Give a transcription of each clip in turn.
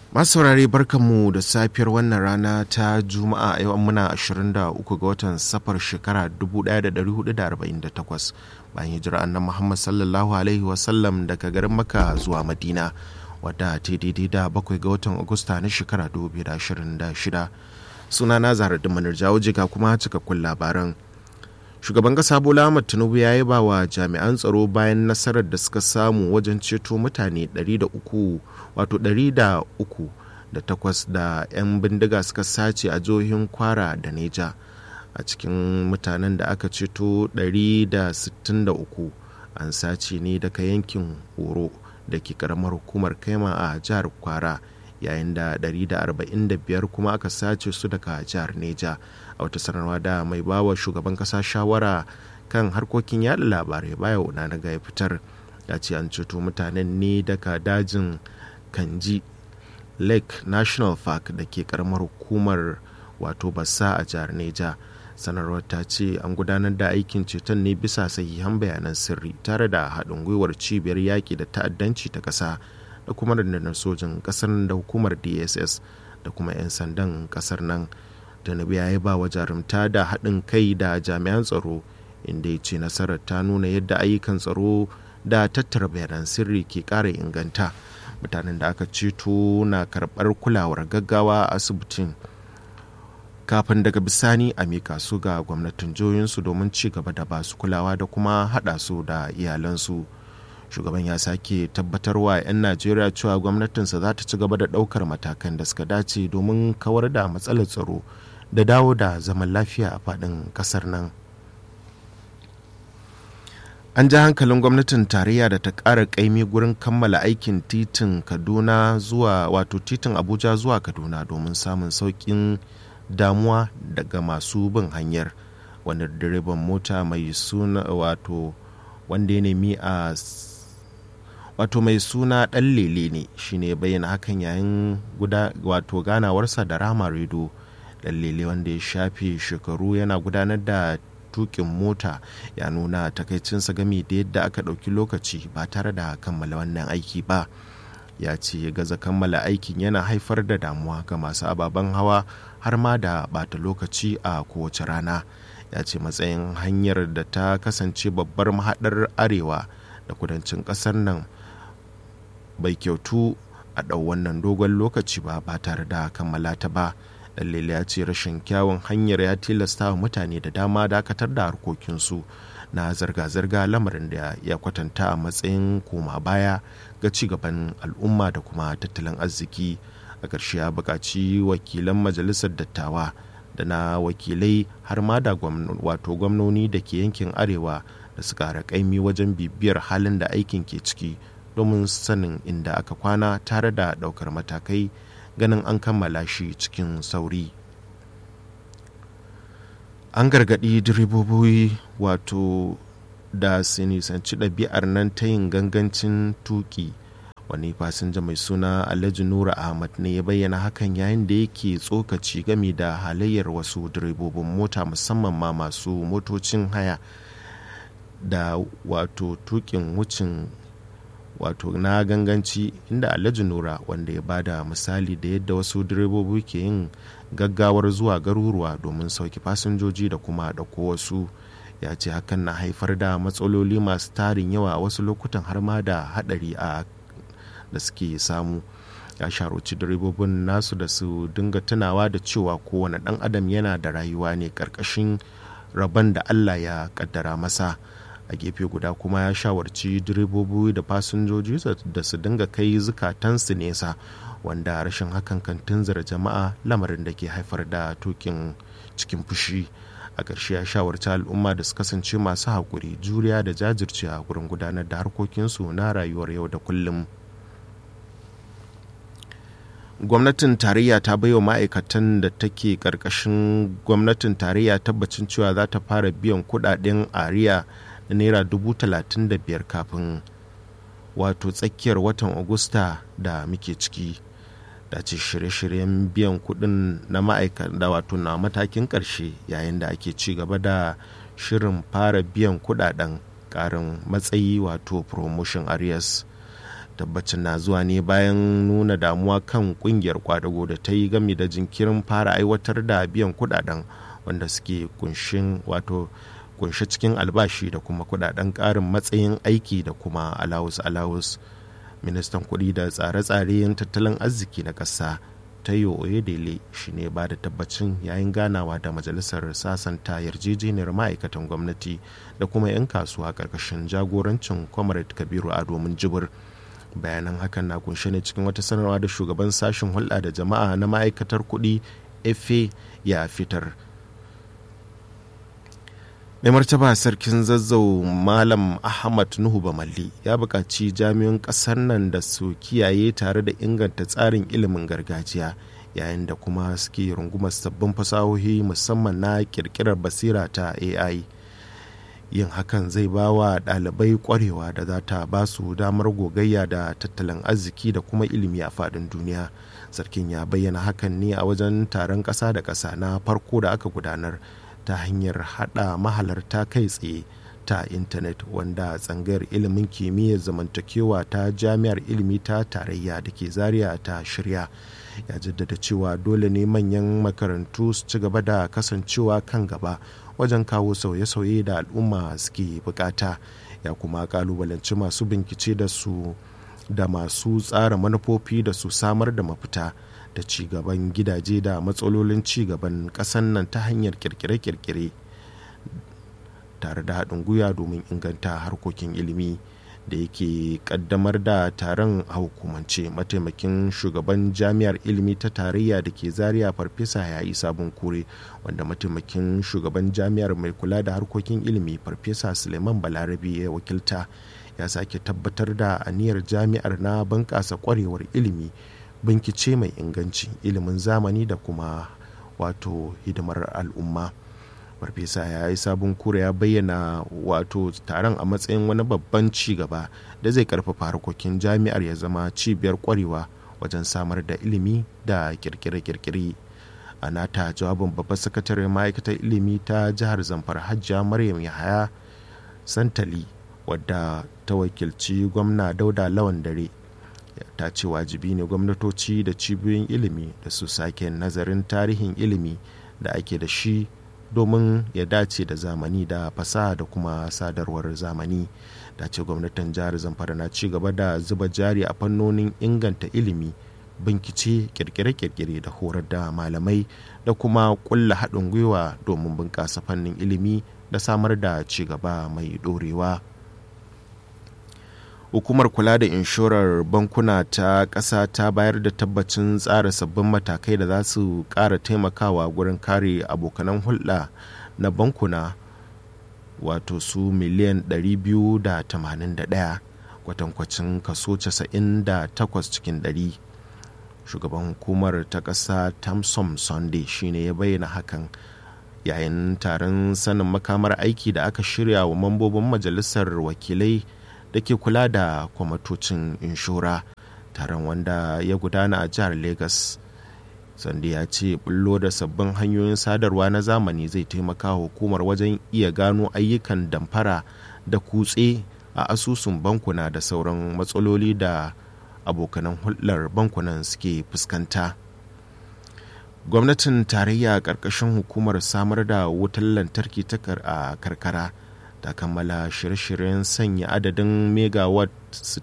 masu saurare barkanmu da safiyar wannan rana ta juma'a yau muna 23 ga watan safar shekara 1448 bayan hijira annan muhammad sallallahu alaihi wasallam daga garin maka zuwa madina wadda ta daidai da bakwai ga watan agusta na shekara 2026 suna na zahar da manar jawo jiga kuma cikakkun labaran shugaban kasa bola ahmad tinubu ya yi ba wa jami'an tsaro bayan nasarar da suka samu wajen ceto mutane 300 wato 300 da takwas da 'yan bindiga suka sace a jihohin kwara da neja a cikin mutanen da aka ceto 163 an sace ne daga yankin horo da ke karamar hukumar kaima a jihar kwara yayin da 145 kuma aka sace su daga jihar neja a wata sanarwa da mai bawa shugaban kasa shawara kan harkokin yada labarai baya na ga ya fitar ya ce an ceto mutanen ne daga dajin kanji lake national park da ke karamar hukumar wato bassa a jihar neja sanarwar ta ce an gudanar da aikin ceton ne bisa sahihan bayanan sirri tare da haɗin gwiwar cibiyar yaƙi da ta'addanci ta ƙasa da kuma rundunar sojin ƙasar da hukumar dss da kuma 'yan sandan ƙasar nan tinubu ya yi ba wa jarumta da haɗin kai da jami'an tsaro inda ya ce nasarar ta nuna yadda ayyukan tsaro da tattara bayanan sirri ke ƙara inganta mutanen da aka ceto na karɓar kulawar gaggawa a asibitin kafin daga bisani a mika su ga gwamnatin jihohinsu domin ci gaba da basu kulawa da kuma haɗa su da iyalansu shugaban ya sake tabbatarwa 'yan najeriya cewa gwamnatinsa za ta ci gaba da ɗaukar matakan da suka dace domin kawar da matsalar tsaro da dawo da zaman lafiya a faɗin ƙasar nan an ja hankalin gwamnatin tarayya da ta ƙara ƙaimi gurin kammala aikin titin kaduna zuwa wato titin abuja zuwa kaduna domin samun sauƙin damuwa daga masu bin hanyar wanda direban mota mai suna wato wanda ya nemi a wato mai suna ɗan lele ne shine bayyana hakan yayin guda wato ganawarsa da rama redo ɗan lele wanda ya shafe shekaru yana gudanar da tukin mota ya nuna takaicinsa gami da yadda aka ɗauki lokaci ba tare da kammala wannan aiki ba ya ce gaza kammala aikin yana haifar da damuwa ga masu ababen hawa har ma da bata lokaci a kowace rana ya ce matsayin hanyar da ta kasance babbar mahaɗar arewa da kudancin ƙasar nan bai kyautu a ɗau wannan dogon lokaci ba ba tare da kammala ta ba dalilai ya ce rashin kyawun hanyar ya tilasta wa mutane da dama dakatar da harkokinsu na zirga-zirga lamarin da ya kwatanta a matsayin koma baya ga cigaban al'umma da kuma tattalin arziki a ƙarshe ya buƙaci wakilan majalisar dattawa da na wakilai har ma da wato gwamnoni da ke yankin arewa da su ƙara ƙaimi wajen bibiyar halin da aikin ke ciki domin sanin inda aka kwana tare da ɗaukar matakai ganin an kammala shi cikin sauri an gargaɗi direbobi wato da su nisanci ɗabi'ar nan ta yin gangancin tuki wani fasinja mai suna alhaji nura ahmad ne ya bayyana hakan yayin da yake tsokaci game da halayyar wasu direbobin mota musamman ma masu motocin haya da wato tukin wucin wato na ganganci inda alhaji nura wanda ya bada misali da yadda wasu direbobi ke yin gaggawar zuwa garuruwa domin sauki fasinjoji da kuma ɗauko wasu ya ce hakan na haifar da matsaloli masu tarin yawa a wasu lokutan har ma da haɗari a da suke samu ya sharoci direbobin nasu da su dinga tunawa da cewa kowane ɗan adam yana da rayuwa ne ƙarƙashin rabon da allah ya ƙaddara masa a gefe guda kuma ya shawarci direbobi da fasinjoji da su dinga kai zukatansu nesa wanda rashin hakan kan tunzura jama'a lamarin da ke haifar da tukin cikin fushi a ƙarshe ya shawarci al'umma da su kasance masu haƙuri juriya da jajircewa gurin gudanar da harkokinsu na rayuwar yau da kullum gwamnatin tarayya ta baiwa ma'aikatan da take ƙarƙashin gwamnatin tarayya tabbacin cewa za ta fara biyan kuɗaɗen ariya na naira dubu talatin da biyar kafin wato tsakiyar watan agusta da muke ciki da ce shirye-shiryen biyan kudin na ma'aikata da wato na matakin karshe yayin da ake ci gaba da shirin fara biyan kudaden karin matsayi wato promotion areas tabbacin na zuwa ne bayan nuna damuwa kan kungiyar kwadago da ta yi gami da jinkirin fara aiwatar da biyan kudaden wanda suke kunshin wato kunshe cikin albashi da kuma kudaden karin matsayin aiki da kuma alawus alawus ministan kudi da tsare-tsare tattalin arziki na ƙasa tayo oyedele shi ne ba da tabbacin yayin ganawa da majalisar sasanta yarjejeniyar ma'aikatan gwamnati da kuma 'yan kasuwa ƙarƙashin jagorancin comrade kabiru a domin jibir bayanan hakan na kunshe ne cikin wata sanarwa da shugaban sashen hulɗa da jama'a na ma'aikatar kuɗi efe ya fitar mai martaba sarkin zazzau malam ahmad nuhu bamalli ya buƙaci jami'an ƙasar nan da su kiyaye tare da inganta tsarin ilimin gargajiya yayin da kuma suke rungumar sabbin fasahohi musamman na ƙirƙirar basira ta ai yin hakan zai ba wa ɗalibai ƙwarewa da za ta ba su damar gogayya da tattalin arziki da kuma ilimi a faɗin duniya sarkin ya bayyana hakan ne a wajen taron ƙasa da ƙasa na farko da aka gudanar ta hanyar hada mahalarta kai tsaye ta intanet wanda tsangayar ilimin kimiyyar zamantakewa ta jami'ar ilimi ta tarayya da ke zaria ta shirya ya jaddada cewa dole ne manyan makarantu su ci gaba da kasancewa kan gaba wajen kawo sauye-sauye da al'umma suke bukata ya kuma kalubalanci masu bincike da su da masu tsara manufofi da su samar da mafita da cigaban gidaje da matsalolin cigaban ƙasan nan ta hanyar kirkire-kirkire tare da haɗin gwiwa domin inganta harkokin ilimi da yake kaddamar da taron a hukumance mataimakin shugaban jami'ar ilimi ta tarayya da ke zaria farfesa ya yi sabon kure wanda mataimakin shugaban jami'ar mai kula da harkokin ilimi farfesa suleiman balarabe ya wakilta ya sake tabbatar da aniyar jami'ar na bunƙasa kwarewar ilimi bincike mai inganci ilimin zamani da kuma wato hidimar al'umma farfesa ya yi sabon kura ya bayyana wato taron a matsayin wani babban ci gaba da zai karfafa harkokin jami'ar ya zama cibiyar kwarewa wajen samar da ilimi da kirkire-kirkire a nata jawabin babbar sakatare ma'aikatar ilimi ta jihar zamfara hajjiya maryam yahaya santali wadda ta wakilci gwamna dauda lawan dare ta ce wajibi ne gwamnatoci da cibiyoyin ilimi da su sake nazarin tarihin ilimi da ake da shi domin ya dace da zamani da fasaha da kuma sadarwar zamani da ce gwamnatin jihar zamfara na ci gaba da zuba jari a fannonin inganta ilimi bincike kirkire-kirkire da horar da malamai da kuma kulla haɗin gwiwa domin bunƙasa fannin ilimi da samar da ci gaba mai ɗorewa. hukumar kula da inshorar bankuna ta ƙasa ta bayar da tabbacin tsara sabbin matakai da za su ƙara taimakawa gurin kare abokanan hulɗa na bankuna wato su miliyan 281 kwatankwacin kaso 98 cikin 100 shugaban hukumar ta ƙasa tamsom sunday shine ya bayyana hakan yayin taron sanin makamar aiki da aka shirya wa mambobin majalisar wakilai da ke kula da kwamatocin inshora taron wanda ya gudana a jihar lagos sande ya ce bullo da sabbin hanyoyin sadarwa na zamani zai taimaka hukumar wajen iya gano ayyukan damfara da kutse a asusun bankuna da sauran matsaloli da abokanan hulɗar bankunan suke fuskanta gwamnatin tarayya ƙarƙashin hukumar samar da wutar lantarki ta a karkara ta kammala shirye-shiryen sanya adadin megawatt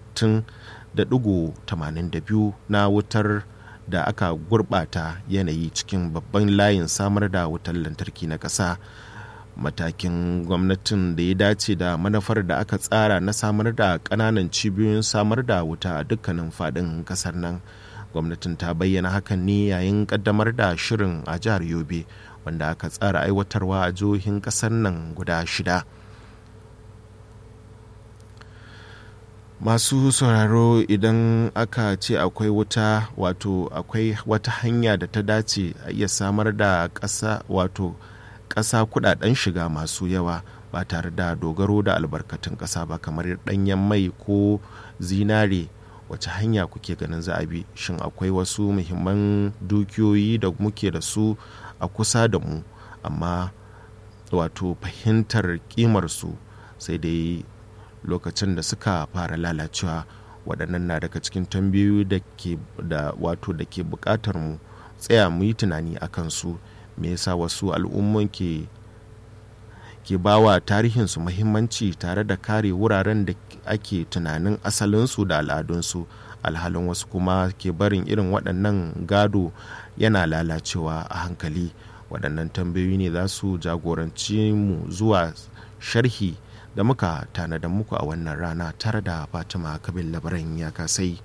60.82 na wutar da aka gurbata yanayi cikin babban layin samar da wutar lantarki na ƙasa matakin gwamnatin da ya dace da manufar da aka tsara na samar da ƙananan cibiyoyin samar da wuta a dukkanin faɗin ƙasar nan gwamnatin ta bayyana hakan ne yayin ƙaddamar da shirin a jihar yobe wanda aka tsara aiwatarwa a jihohin ƙasar nan guda shida masu sauraro idan aka ce akwai wuta wato akwai wata hanya da ta dace a iya samar da ƙasa wato ƙasa kudaden shiga masu yawa ba tare da dogaro da albarkatun ƙasa ba kamar ɗanyen mai ko zinare wace hanya kuke ganin za a bi shin akwai wasu muhimman dukiyoyi da muke da su a kusa da mu amma wato fahimtar ƙimarsu sai dai lokacin da suka fara lalacewa waɗannan na daga cikin tambayoyi da ke da wato da ke buƙatar mu tsaya mu yi tunani a kansu me yasa wasu al'umman ke ke bawa tarihinsu muhimmanci tare da kare wuraren da ake tunanin asalinsu da al'adunsu alhalin wasu kuma ke barin irin waɗannan gado yana lalacewa a hankali waɗannan tambayoyi ne za su jagoranci mu zuwa sharhi da muka tanada muku a wannan rana tare da fatima kabin labaran ya kasai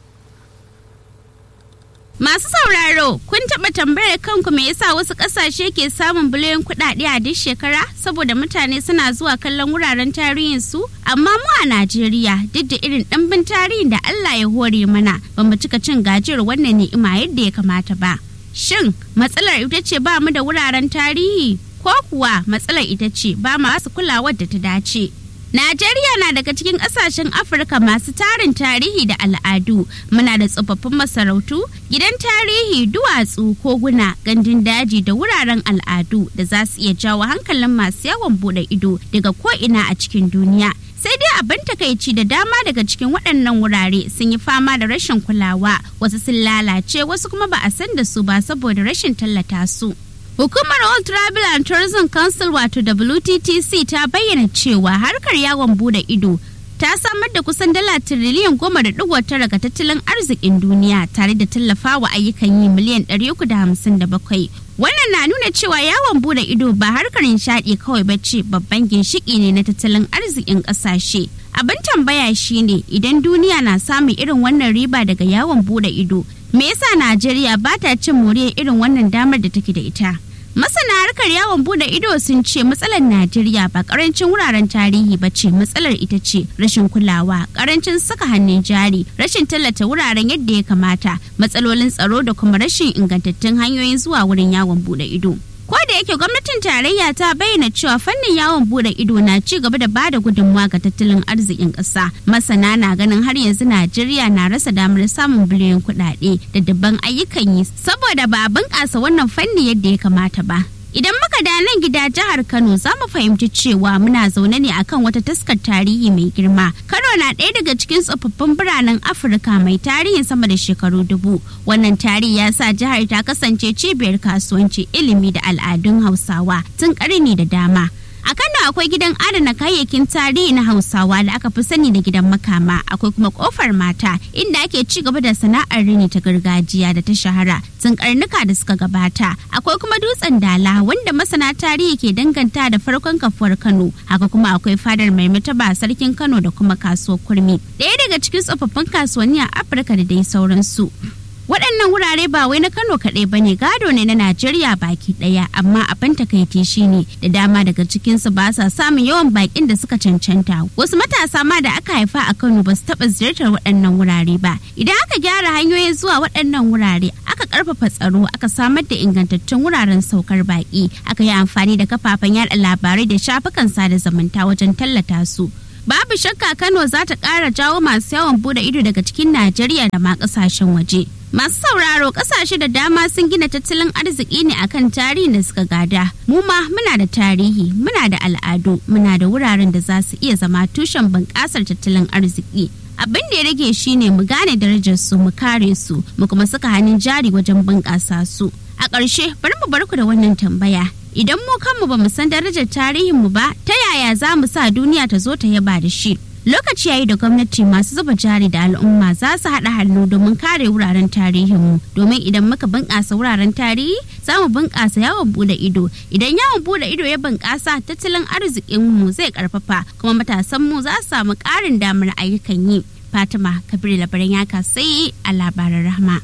Masu sauraro, kun taɓa tambayar kanku me yasa wasu ƙasashe ke samun biliyon kuɗaɗe a duk shekara saboda mutane suna zuwa kallon wuraren tarihin su? Amma mu a Najeriya duk da irin ɗimbin tarihin da Allah ya hore mana ba mu cika cin gajiyar wannan ni'ima yadda ya kamata ba. Shin matsalar ita ce ba mu da wuraren tarihi ko kuwa matsalar ita ce ba masu kulawar da ta dace? Najeriya na daga cikin ƙasashen Afirka masu tarin tarihi da al'adu. Muna da tsofaffin masarautu, gidan tarihi, duwatsu, koguna, gandun daji da wuraren al'adu da za su iya jawo hankalin masu yawon bude ido daga ko'ina a cikin duniya. Sai dai abin takaici da dama daga cikin waɗannan wurare sun yi fama da rashin kulawa, wasu sun lalace, wasu kuma ba a san da su ba saboda rashin tallata su. Hukumar All Travel and Tourism Council wato WTTC ta bayyana cewa harkar yawon bude ido ta samar da kusan dala tiriliyan goma da digo tara ga tattalin arzikin duniya tare da tallafawa ayyukan yi miliyan ɗari uku da hamsin da bakwai. Wannan na nuna cewa yawon bude ido ba harkar nishaɗi kawai ba ce babban ginshiki ne na tattalin arzikin ƙasashe. Abin tambaya shine idan duniya na samun irin wannan riba daga yawon bude ido, me yasa Najeriya ba ta cin moriyar irin wannan damar da take da ita? Masana harkar yawon bude ido sun ce matsalar Najeriya ba karancin wuraren tarihi ba ce matsalar ita ce rashin kulawa, karancin saka hannun jari, rashin tallata wuraren yadda ya kamata, matsalolin tsaro da kuma rashin ingantattun hanyoyin zuwa wurin yawon bude ido. Ko da yake gwamnatin tarayya ta bayyana cewa fannin yawon bude ido na ci gaba da bada gudunmawa ga tattalin arzikin ƙasa. Masana na ganin har yanzu Najeriya na rasa damar samun biliyan kuɗaɗe da dabban ayyukan yi saboda ba a bunƙasa wannan fanni yadda ya kamata ba. Idan muka da nan gida jihar Kano za mu fahimci cewa muna zaune ne akan wata taskar tarihi mai girma. Kano na ɗaya daga cikin tsofaffin biranen Afirka mai tarihin sama da shekaru dubu. Wannan tarihi ya sa jihar ta kasance cibiyar kasuwanci ilimi da al'adun Hausawa tun ƙarni da dama. A Kano akwai gidan adana kayayyakin tarihi na Hausawa da aka fi sani da gidan makama, akwai kuma kofar mata inda ake ci gaba da sana'ar rini ta gargajiya da ta shahara tun karnuka da suka gabata. Akwai kuma dutsen dala wanda masana tarihi ke danganta da farkon kafuwar Kano. Haka kuma akwai fadar mai mataba sarkin Kano da kuma kasuwar kurmi. Ɗaya daga cikin tsofaffin kasuwanni a Afirka da dai sauransu. waɗannan wurare ba wai na kano kaɗai ba ne gado ne na najeriya baki ɗaya amma abin takaici shine da dama daga cikinsu ba sa samun yawan bakin da suka cancanta wasu matasa ma da aka haifa a kano ba su taɓa ziyartar waɗannan wurare ba idan aka gyara hanyoyin zuwa waɗannan wurare aka ƙarfafa tsaro aka samar da ingantattun wuraren saukar baki aka yi amfani da kafafen yaɗa labarai da shafukan sada zumunta wajen tallata su babu shakka kano za ta ƙara jawo masu yawon bude ido daga cikin najeriya da ma ƙasashen waje masu sauraro ƙasashe da dama sun gina tattalin arziki ne akan tarihin da suka gada mu ma muna da tarihi muna da al'adu muna da wuraren da za su iya zama tushen bunƙasar tattalin arziki abin da ya rage shine mu gane darajar su mu kare su mu kuma saka hannun jari wajen bunƙasa su a ƙarshe bari mu barku da wannan tambaya idan mu kanmu ba mu san darajar tarihinmu ba ta yaya za mu sa duniya ta zo ta yaba da shi lokaci yayi da gwamnati masu zuba jari da al'umma za su haɗa hannu domin kare wuraren tarihinmu domin idan muka bunƙasa wuraren tarihi za mu bunƙasa yawon bude ido idan yawon bude ido ya bunƙasa tattalin arzikinmu zai ƙarfafa kuma matasanmu za su samu ƙarin damar ayyukan yi fatima kabir labaran ya kasai a labaran rahma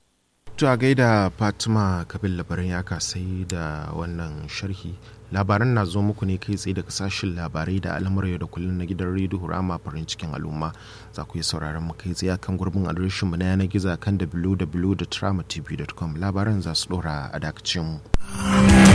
To a gaida Fatima Kabil labaran ya kasai da wannan sharhi labaran na zo muku ne kai tsaye daga sashen labarai da al'amura da kullum na gidan rediyo rama farin cikin al'umma za ku yi sauraron mu kai tsaye kan gurbin adireshinmu na yanar gizo kan www.tramatv.com labaran za su dora a dakacin mu.